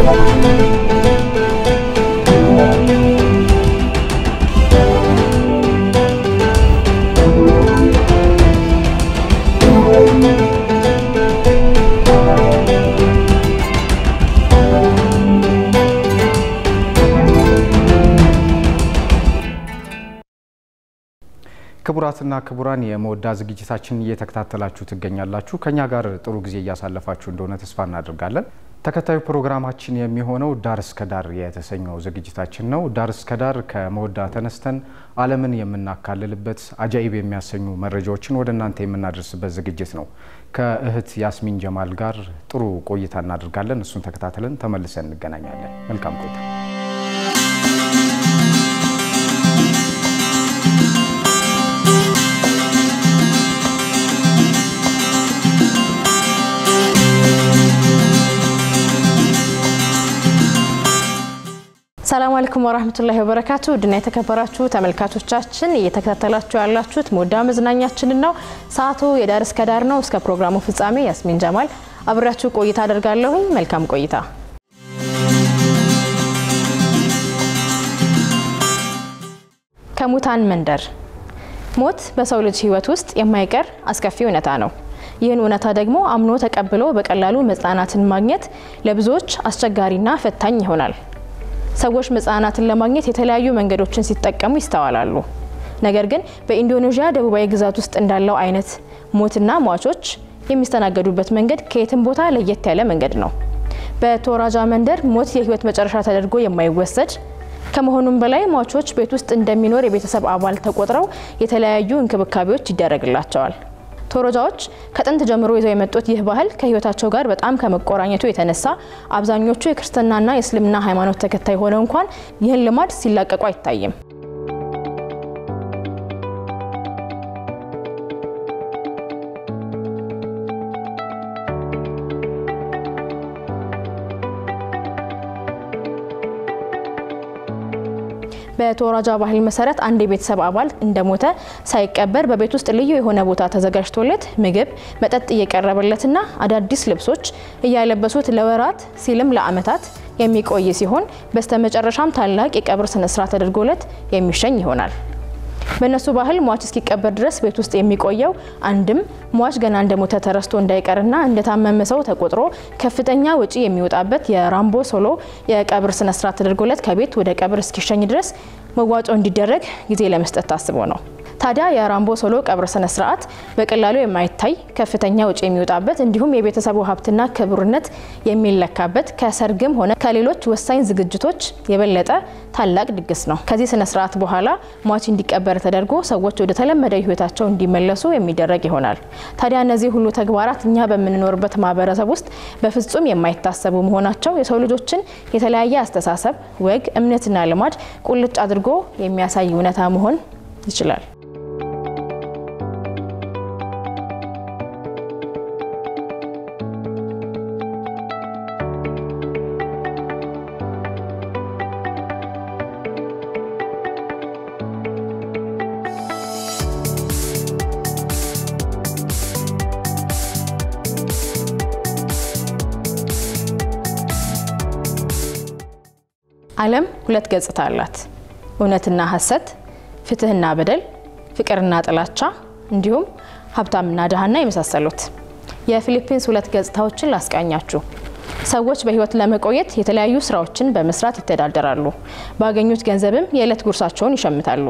ክቡራትና ክቡራን የመወዳ ዝግጅታችን እየተከታተላችሁ ትገኛላችሁ። ከኛ ጋር ጥሩ ጊዜ እያሳለፋችሁ እንደሆነ ተስፋ እናደርጋለን። ተከታዩ ፕሮግራማችን የሚሆነው ዳር እስከ ዳር የተሰኘው ዝግጅታችን ነው። ዳር እስከ ዳር ከመወዳ ተነስተን ዓለምን የምናካልልበት አጃኢብ የሚያሰኙ መረጃዎችን ወደ እናንተ የምናደርስበት ዝግጅት ነው። ከእህት ያስሚን ጀማል ጋር ጥሩ ቆይታ እናደርጋለን። እሱን ተከታትለን ተመልሰን እንገናኛለን። መልካም ቆይታ። ሰላም አለይኩም ወራህመቱላሂ ወበረካቱ ውድና የተከበራችሁ ተመልካቾቻችን እየተከታተላችሁ ያላችሁት መወዳ መዝናኛችንን ነው። ሰዓቱ የዳር እስከ ዳር ነው። እስከ ፕሮግራሙ ፍጻሜ ያስሚን ጀማል አብሬያችሁ ቆይታ አደርጋለሁኝ። መልካም ቆይታ። ከሙታን መንደር ሞት በሰው ልጅ ሕይወት ውስጥ የማይቀር አስከፊ እውነታ ነው። ይህን እውነታ ደግሞ አምኖ ተቀብሎ በቀላሉ መጽናናትን ማግኘት ለብዙዎች አስቸጋሪና ፈታኝ ይሆናል። ሰዎች መጽናናትን ለማግኘት የተለያዩ መንገዶችን ሲጠቀሙ ይስተዋላሉ። ነገር ግን በኢንዶኔዥያ ደቡባዊ ግዛት ውስጥ እንዳለው አይነት ሞትና ሟቾች የሚስተናገዱበት መንገድ ከየትም ቦታ ለየት ያለ መንገድ ነው። በቶራጃ መንደር ሞት የህይወት መጨረሻ ተደርጎ የማይወሰድ ከመሆኑም በላይ ሟቾች ቤት ውስጥ እንደሚኖር የቤተሰብ አባል ተቆጥረው የተለያዩ እንክብካቤዎች ይደረግላቸዋል። ቶሮጃዎች ከጥንት ጀምሮ ይዘው የመጡት ይህ ባህል ከህይወታቸው ጋር በጣም ከመቆራኘቱ የተነሳ አብዛኞቹ የክርስትናና የእስልምና ሃይማኖት ተከታይ ሆነው እንኳን ይህን ልማድ ሲላቀቁ አይታይም። በቶራጃ ባህል መሰረት አንድ የቤተሰብ አባል እንደሞተ ሳይቀበር በቤት ውስጥ ልዩ የሆነ ቦታ ተዘጋጅቶለት ምግብ፣ መጠጥ እየቀረበለትና አዳዲስ ልብሶች እያለበሱት ለወራት ሲልም ለዓመታት የሚቆይ ሲሆን በስተመጨረሻም ታላቅ የቀብር ስነስርዓት ተደርጎለት የሚሸኝ ይሆናል። በእነሱ ባህል ሟች እስኪቀበር ድረስ ቤት ውስጥ የሚቆየው አንድም ሟች ገና እንደሞተ ተረስቶ እንዳይቀርና እንደታመመ ሰው ተቆጥሮ ከፍተኛ ወጪ የሚወጣበት የራምቦ ሶሎ የቀብር ስነስርዓት ተደርጎለት ከቤት ወደ ቀብር እስኪሸኝ ድረስ መዋጮ እንዲደረግ ጊዜ ለመስጠት ታስቦ ነው። ታዲያ የራምቦ ሶሎ ቀብር ስነ ስርዓት በቀላሉ የማይታይ ከፍተኛ ወጪ የሚወጣበት እንዲሁም የቤተሰቡ ሀብትና ክቡርነት የሚለካበት ከሰርግም ሆነ ከሌሎች ወሳኝ ዝግጅቶች የበለጠ ታላቅ ድግስ ነው። ከዚህ ስነ ስርዓት በኋላ ሟች እንዲቀበር ተደርጎ ሰዎች ወደ ተለመደ ሕይወታቸው እንዲመለሱ የሚደረግ ይሆናል። ታዲያ እነዚህ ሁሉ ተግባራት እኛ በምንኖርበት ማህበረሰብ ውስጥ በፍጹም የማይታሰቡ መሆናቸው የሰው ልጆችን የተለያየ አስተሳሰብ፣ ወግ፣ እምነትና ልማድ ቁልጭ አድርጎ የሚያሳይ እውነታ መሆን ይችላል። ዓለም ሁለት ገጽታ አላት። እውነትና ሐሰት፣ ፍትህና በደል፣ ፍቅርና ጥላቻ እንዲሁም ሀብታምና ድሃና የመሳሰሉት። የፊሊፒንስ ሁለት ገጽታዎችን ላስቃኛችሁ። ሰዎች በህይወት ለመቆየት የተለያዩ ስራዎችን በመስራት ይተዳደራሉ። ባገኙት ገንዘብም የዕለት ጉርሳቸውን ይሸምታሉ።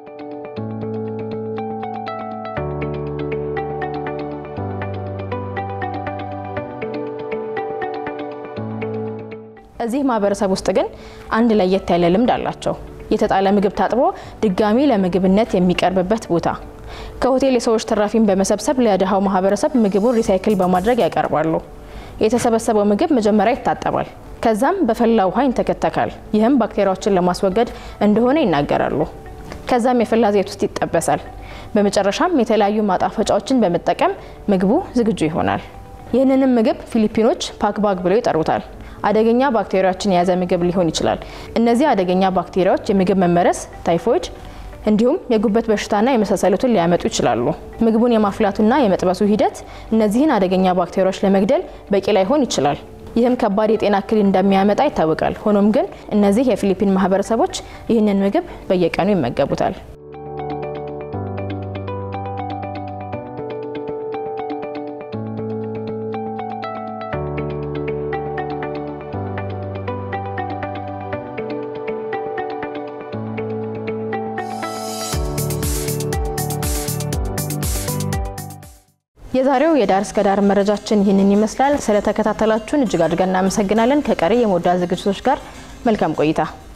እዚህ ማህበረሰብ ውስጥ ግን አንድ ለየት ያለ ልምድ አላቸው። የተጣለ ምግብ ታጥቦ ድጋሚ ለምግብነት የሚቀርብበት ቦታ። ከሆቴል የሰዎች ትራፊን በመሰብሰብ ለድሃው ማህበረሰብ ምግቡን ሪሳይክል በማድረግ ያቀርባሉ። የተሰበሰበው ምግብ መጀመሪያ ይታጠባል፣ ከዛም በፈላ ውሃ ይንተከተካል። ይህም ባክቴሪያዎችን ለማስወገድ እንደሆነ ይናገራሉ። ከዛም የፈላ ዘይት ውስጥ ይጠበሳል። በመጨረሻም የተለያዩ ማጣፈጫዎችን በመጠቀም ምግቡ ዝግጁ ይሆናል። ይህንንም ምግብ ፊሊፒኖች ፓክባግ ብለው ይጠሩታል። አደገኛ ባክቴሪያዎችን የያዘ ምግብ ሊሆን ይችላል። እነዚህ አደገኛ ባክቴሪያዎች የምግብ መመረስ፣ ታይፎይድ እንዲሁም የጉበት በሽታና የመሳሰሉትን ሊያመጡ ይችላሉ። ምግቡን የማፍላቱና የመጥበሱ ሂደት እነዚህን አደገኛ ባክቴሪያዎች ለመግደል በቂ ላይሆን ይችላል። ይህም ከባድ የጤና እክል እንደሚያመጣ ይታወቃል። ሆኖም ግን እነዚህ የፊሊፒን ማህበረሰቦች ይህንን ምግብ በየቀኑ ይመገቡታል። የዛሬው የዳር እስከ ዳር መረጃችን ይህንን ይመስላል። ስለተከታተላችሁን እጅግ አድርገን እናመሰግናለን። ከቀሪ የሞዳ ዝግጅቶች ጋር መልካም ቆይታ